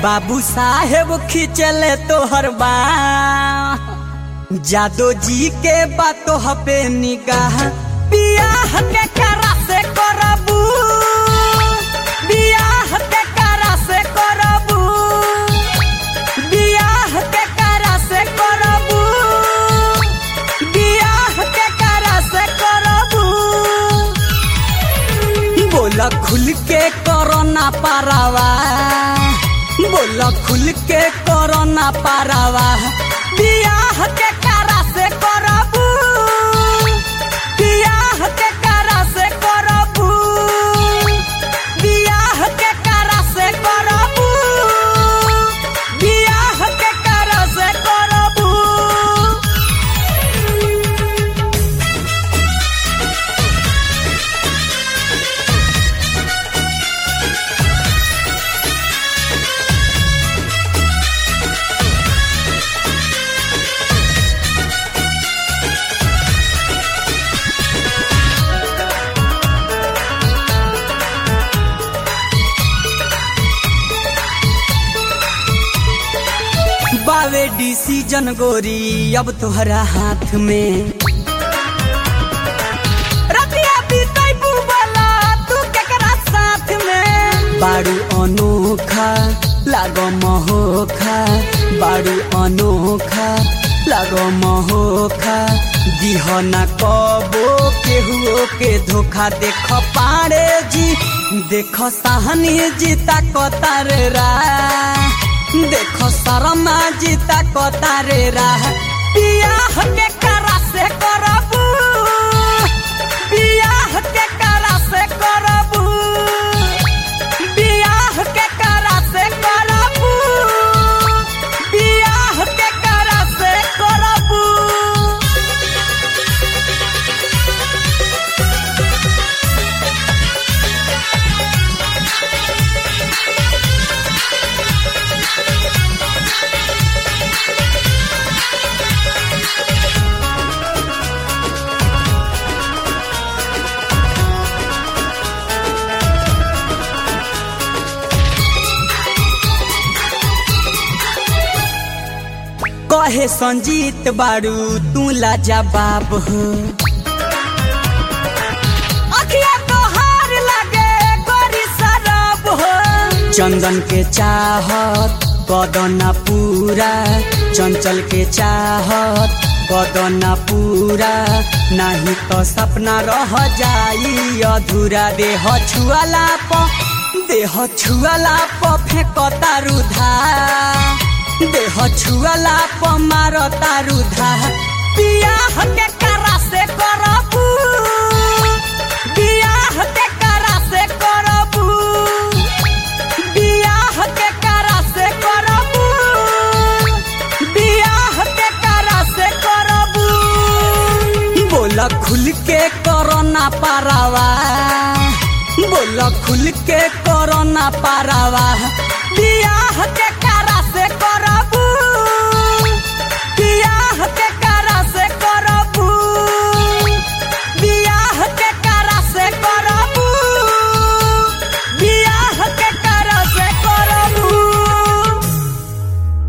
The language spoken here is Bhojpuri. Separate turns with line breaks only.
बाबू साहेब खिंचले तोहर बा जादो जी के बातो हपे निगाह बियाह के करा से करबू बियाह के करा से करबू बियाह के करा से करबू बियाह के करा से करबू बोला खुल के करो ना पारावा बोला खुल के करो ना पारावा बियाह के करा से करबू बियाह के करा से करबू बियाह के करा से करबू बियाह के करा से करबू बावे डिसीजन गोरी अब तोहरा हाथ में रतिया बीतैबू बोला तू केकरा साथ में बारू अनोखा लागो महोखा बारू अनोखा लागो महोखा दिह ना कबो केहुओ के धोखा देख पारे जी देख साहनी जीता कतार रा देख शर्मा जीता कतारे राह बियाह के करा से करबू बियाह के करा से करबू बियाह के करा से करबू बियाह के करा से करबू कहे संजीत बारू तू लाजवाब हो अखिया तोहार लागे गोरी शराब हो चंदन के चाहत कदना पूरा चंचल के चाहत कदना पूरा नहीं तो सपना रह जाई अधूरा देह छुआला प देह छुआला प फेंकता रुधा देह छुआला प मारता रुधा बियाह के करा से करबू बियाह के करा से करबू बियाह के करा से करबू बियाह के करा से करबू बोला खुल के करो ना पारावा बोला खुल के करो ना पारावा बियाह के करा से करबू